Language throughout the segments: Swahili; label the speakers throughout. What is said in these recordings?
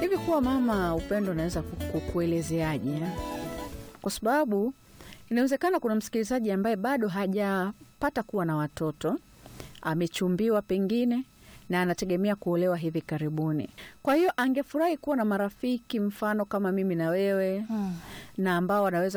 Speaker 1: Hivi kuwa mama Upendo, naweza kukuelezeaje? Kwa sababu inawezekana kuna msikilizaji ambaye bado hajapata kuwa na watoto, amechumbiwa pengine na anategemea kuolewa hivi karibuni. Kwa hiyo angefurahi kuwa na marafiki mfano kama mimi na wewe
Speaker 2: Hmm.
Speaker 1: na ambao wanaweza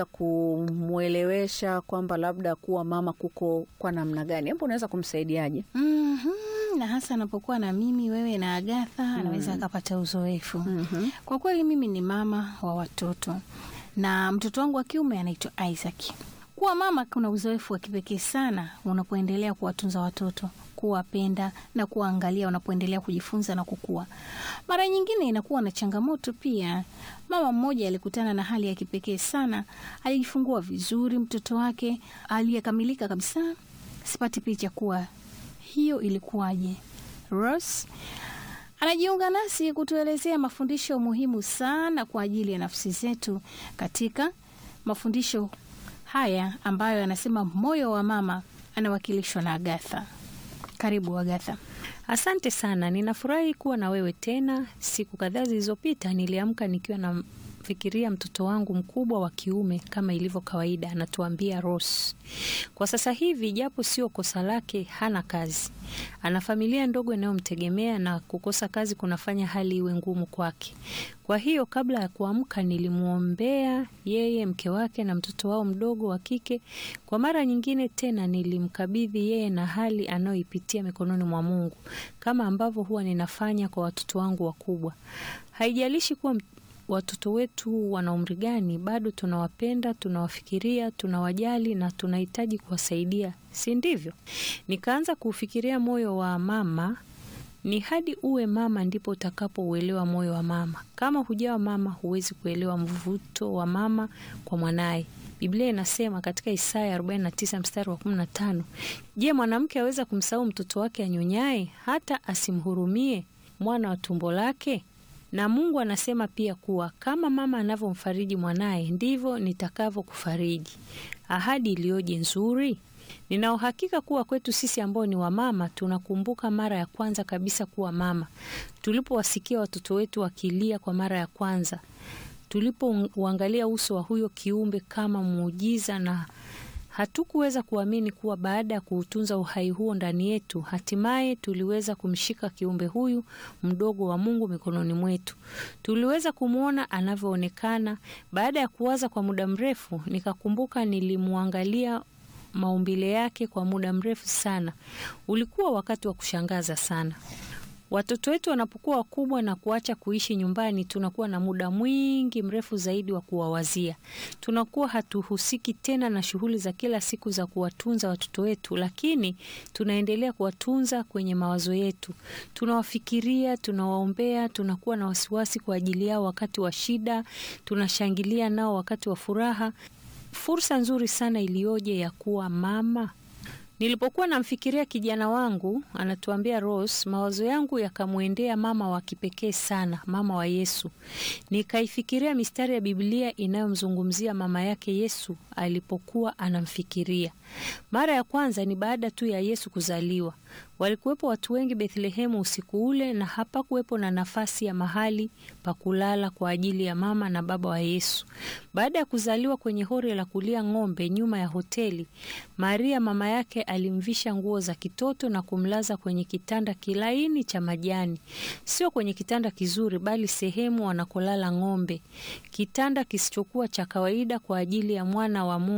Speaker 1: kumwelewesha kwamba labda kuwa mama kuko kwa namna gani. Hebu unaweza kumsaidiaje?
Speaker 2: Mhm. na hasa anapokuwa na mimi wewe na Agatha anaweza akapata uzoefu.
Speaker 1: Mhm.
Speaker 2: Kwa kweli mimi ni mama wa watoto na mtoto wangu wa kiume anaitwa Isaac. Kuwa mama kuna uzoefu wa kipekee sana unapoendelea kuwatunza watoto, kuwapenda na kuwaangalia wanapoendelea kujifunza na kukua. Mara nyingine inakuwa na changamoto pia. Mama mmoja alikutana na hali ya kipekee sana, alijifungua vizuri mtoto wake aliyekamilika kabisa. Sipati picha kuwa hiyo ilikuwaje. Rose anajiunga nasi kutuelezea mafundisho muhimu sana kwa ajili ya nafsi zetu katika mafundisho haya ambayo anasema moyo wa mama anawakilishwa na Agatha. Karibu Agatha.
Speaker 3: Asante sana, ninafurahi kuwa na wewe tena. Siku kadhaa zilizopita niliamka nikiwa namfikiria mtoto wangu mkubwa wa kiume kama ilivyo kawaida, anatuambia Rose. Kwa sasa hivi, japo sio kosa lake, hana kazi, ana familia ndogo inayomtegemea na kukosa kazi kunafanya hali iwe ngumu kwake. Kwa hiyo kabla ya kuamka nilimwombea yeye, mke wake na mtoto wao mdogo wa kike. Kwa mara nyingine tena nilimkabidhi yeye na hali anayoipitia mikononi mwa Mungu, kama ambavyo huwa ninafanya kwa watoto wangu wakubwa. Haijalishi kuwa m- watoto wetu wana umri gani, bado tunawapenda, tunawafikiria, tunawajali na tunahitaji kuwasaidia, si ndivyo? Nikaanza kuufikiria moyo wa mama ni hadi uwe mama ndipo utakapouelewa moyo wa mama. Kama hujawa mama, huwezi kuelewa mvuto wa mama kwa mwanaye. Biblia inasema katika Isaya 49 mstari wa 15, je, mwanamke aweza kumsahau mtoto wake anyonyaye, hata asimhurumie mwana wa tumbo lake? Na Mungu anasema pia kuwa kama mama anavyomfariji mwanaye, ndivyo nitakavyokufariji. Ahadi iliyoje nzuri! Nina uhakika kuwa kwetu sisi ambao ni wamama tunakumbuka mara ya kwanza kabisa kuwa mama, tulipowasikia watoto wetu wakilia kwa mara ya kwanza, tulipouangalia uso wa huyo kiumbe kama muujiza, na hatukuweza kuamini kuwa baada ya kuutunza uhai huo ndani yetu, hatimaye tuliweza kumshika kiumbe huyu mdogo wa Mungu mikononi mwetu. Tuliweza kumwona anavyoonekana. Baada ya kuwaza kwa muda mrefu, nikakumbuka nilimwangalia maumbile yake kwa muda mrefu sana. Ulikuwa wakati wa kushangaza sana. Watoto wetu wanapokuwa wakubwa na kuacha kuishi nyumbani, tunakuwa na muda mwingi mrefu zaidi wa kuwawazia. Tunakuwa hatuhusiki tena na shughuli za kila siku za kuwatunza watoto wetu, lakini tunaendelea kuwatunza kwenye mawazo yetu. Tunawafikiria, tunawaombea, tunakuwa na wasiwasi kwa ajili yao wakati wa shida, tunashangilia nao wakati wa furaha. Fursa nzuri sana iliyoje ya kuwa mama. Nilipokuwa namfikiria kijana wangu, anatuambia Rose, mawazo yangu yakamwendea mama wa kipekee sana, mama wa Yesu. Nikaifikiria mistari ya Biblia inayomzungumzia mama yake Yesu alipokuwa anamfikiria. Mara ya kwanza ni baada tu ya Yesu kuzaliwa. Walikuwepo watu wengi Bethlehemu usiku ule, na hapakuwepo na nafasi ya mahali pa kulala kwa ajili ya mama na baba wa Yesu. Baada ya kuzaliwa kwenye hori la kulia ng'ombe nyuma ya hoteli, Maria mama yake alimvisha nguo za kitoto na kumlaza kwenye kitanda kilaini cha majani, sio kwenye kitanda kizuri, bali sehemu wanakolala ng'ombe, kitanda kisichokuwa cha kawaida kwa ajili ya mwana wa Mungu.